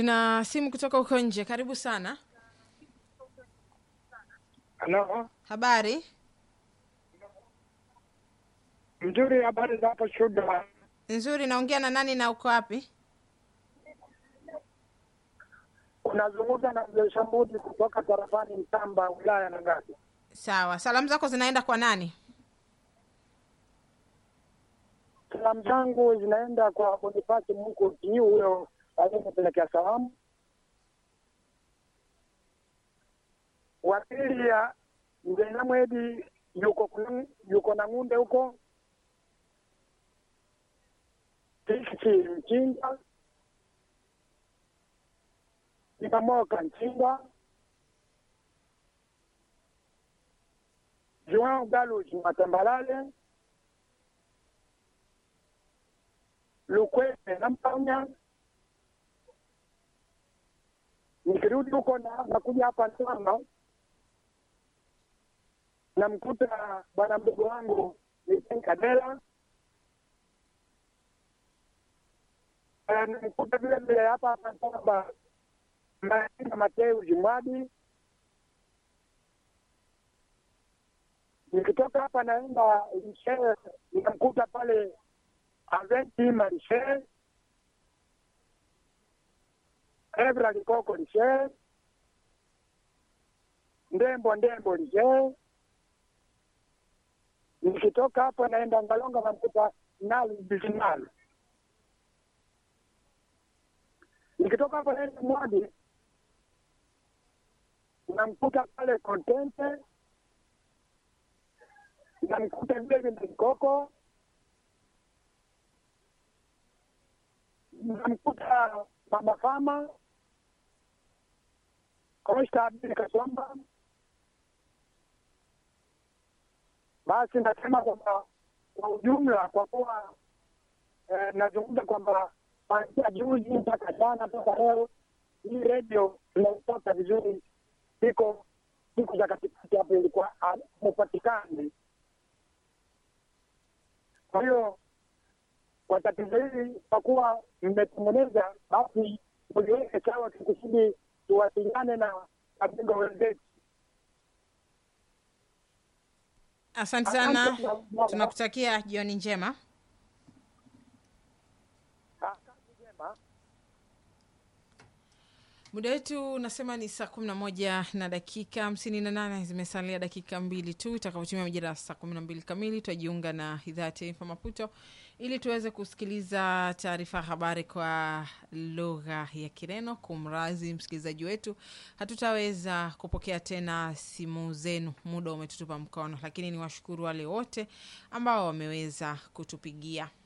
Tuna simu kutoka huko nje. Karibu sana. Halo, Habari mzuri. Habari za hapo Shuda? nzuri. Naongea na nani na uko wapi? Unazungumza na mzee Shambudi kutoka tarafani Mtamba, wilaya na Ngati. Sawa, salamu zako zinaenda kwa nani? Salamu zangu zinaenda kwa Bonifasi Mungu Kiu, huyo aliyepelekea salamu. Wa pili ya mzee Namwedi yuko kuna- yuko na ng'unde huko Tisi Mchinga Ikamoka Mchinga Joao Galus Matambalale Lukwete na Mpanya. Nikirudi huko na nakuja hapa Tanga, namkuta bwana mdogo wangu Nitin Kadela, Eh, namkuta vile vile hapa hapa Tanga Maina Mateu Jimwadi. Nikitoka hapa naenda Lishe, namkuta pale Aventi Marishe, Evra Likoko Lishe, Ndembo Ndembo Lishe. Nikitoka hapo naenda Ngalonga namkuta Nalu Bizinalu. Nikitoka hapo naenda Mwadi namkuta pale Kontente, namkuta David Likoko namkuta mama fama Costa Abdul Kasomba. Basi nasema kwamba kwa ujumla, kwa kuwa eh, nazungumza kwamba kuanzia juzi mpaka jana mpaka leo hii redio tunaipata vizuri, iko siku za katikati hapo ilikuwa hamupatikani. Kwa hiyo kwa tatizo hili kwa kuwa mmetengeneza, basi muliweke sawa, tukusudi tuwasiliane na wabingwa wenzetu. Asante sana, tunakutakia jioni njema. Asante jema. Muda wetu unasema ni saa kumi na moja na dakika hamsini na nane zimesalia dakika mbili tu itakapotimia majira ya saa kumi na mbili kamili. Tutajiunga na idhaa ya taifa Maputo ili tuweze kusikiliza taarifa ya habari kwa lugha ya Kireno. Kumrazi msikilizaji wetu, hatutaweza kupokea tena simu zenu, muda umetutupa mkono, lakini ni washukuru wale wote ambao wameweza kutupigia.